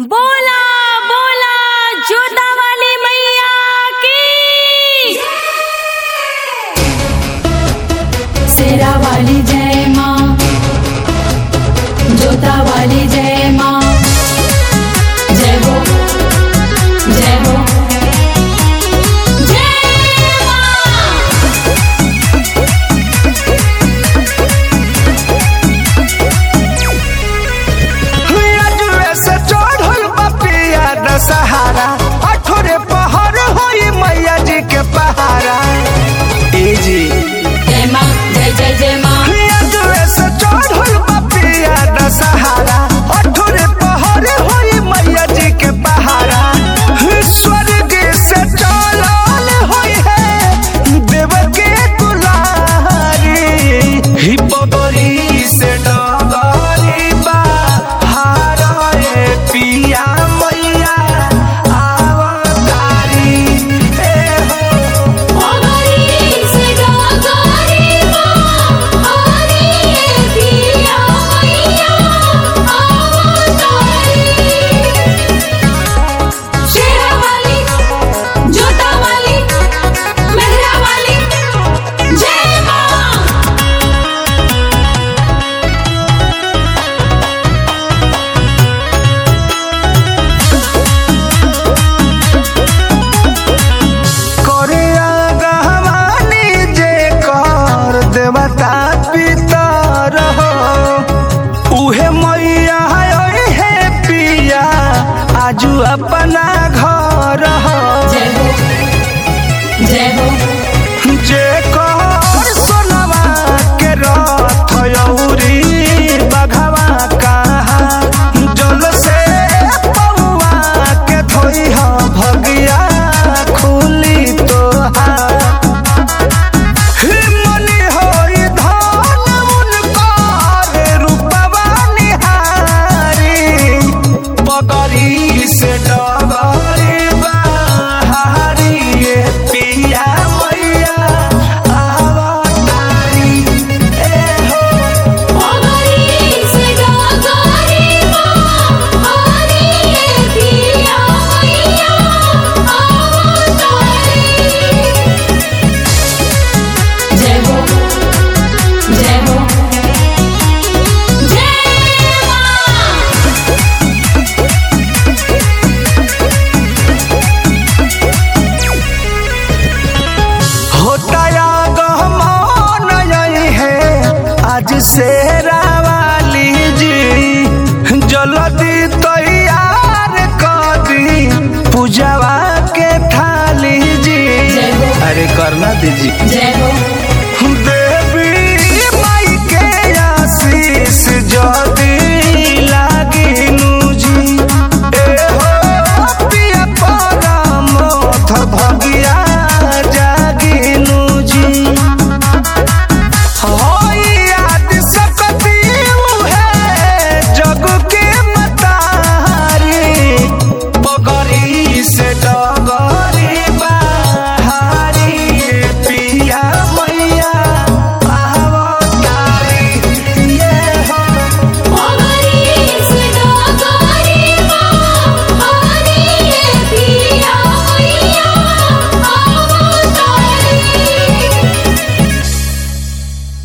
बोला बोला जोता वाली मैया की सेरा वाली जय माँ जोता वाली जय माँ जय हो जय हो जय माँ अजुए से चढ़ल बपिया दशहरा अठोरे पहर होई मैया जी के पहारा ए जी जय माँ जय जय जय माँ अजुए से चढ़ल बपिया दशहरा अठोरे पहर होई मैया जी के पहारा स्वर्ग से चलल होई है देव के दुलारी ही बबरी से डगरी बा हारे पिया मैया आवतारी ए हो से गारी माँ हरी पिया मैया आवतारी शेरा वाली जोता वाली मेहरा वाली जय माँ करे गहवानी जे कर देवता पितर हो उहे मैया है हे पिया आजू अपना घर हो जय हो जय हो जे कर सोनवा के रथ यौरी बघवा कहाँ जल से पौआ के धोई ह भगिया खुली तोहार मनी होई धन उनकर रूपवा निहारी बगरी से डगरी बहारी ये पिया मैया आवतारी ए हो से गारी माँ हरी पिया मैया आवतारी जय हो जय हो जय माँ होताया गहमान यही है आज से रावाली जी जल्दी तैयार कर दी पूजवा